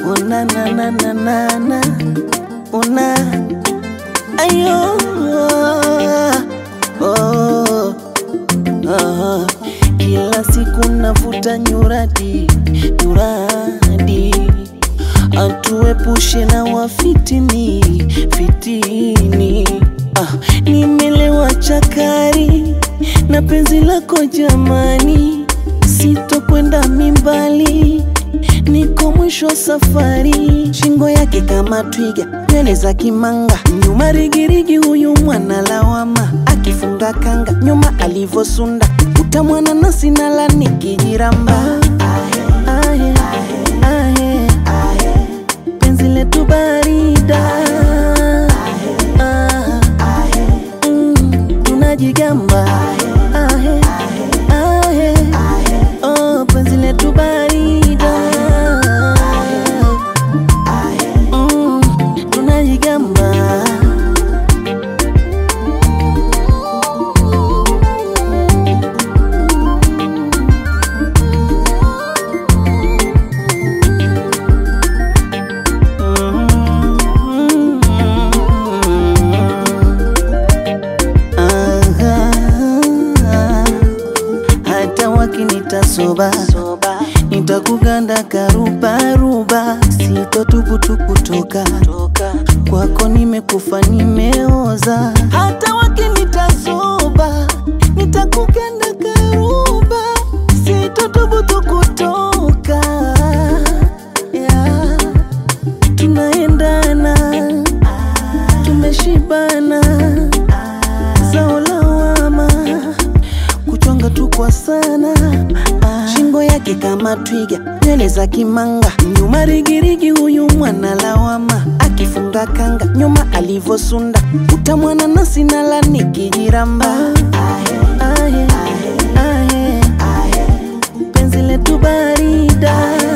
una na na na na na una ayo oh, oh. Kila siku navuta nyuradi nyuradi, atuepushe na wafitini fitini. Ah, nimelewa chakari na penzi lako jamani, sitokwenda mimbali niko mwisho wa safari, shingo yake kama twiga, nywele za kimanga, nyuma rigirigi, huyu mwana lawama, akifunga kanga nyuma alivosunda, utamwana nasi nala nikijiramba. Ahe, ahe, penzi letu barida, Ah, mm, tunajigamba. Ahe, ahe, oh, penzi letu barida, Mm, tunajigamba. Aha, hata wakinita soba nitakuganda karubaruba, sitotubutukutoka kwako, nimekufa nimeoza. Hata wakinita soba nitakuganda karuba, sitotubutukutoka yeah. Tunaendana, tumeshibana, zao lawama kuchonga tu kwa sana ah. Shingo yake kama twiga, nywele za kimanga, nyuma rigirigi, huyu mwana lawama, akifunga kanga nyuma alivosunda, utamwana nasi nala nikijiramba. Ahe, ahe, penzi letu barida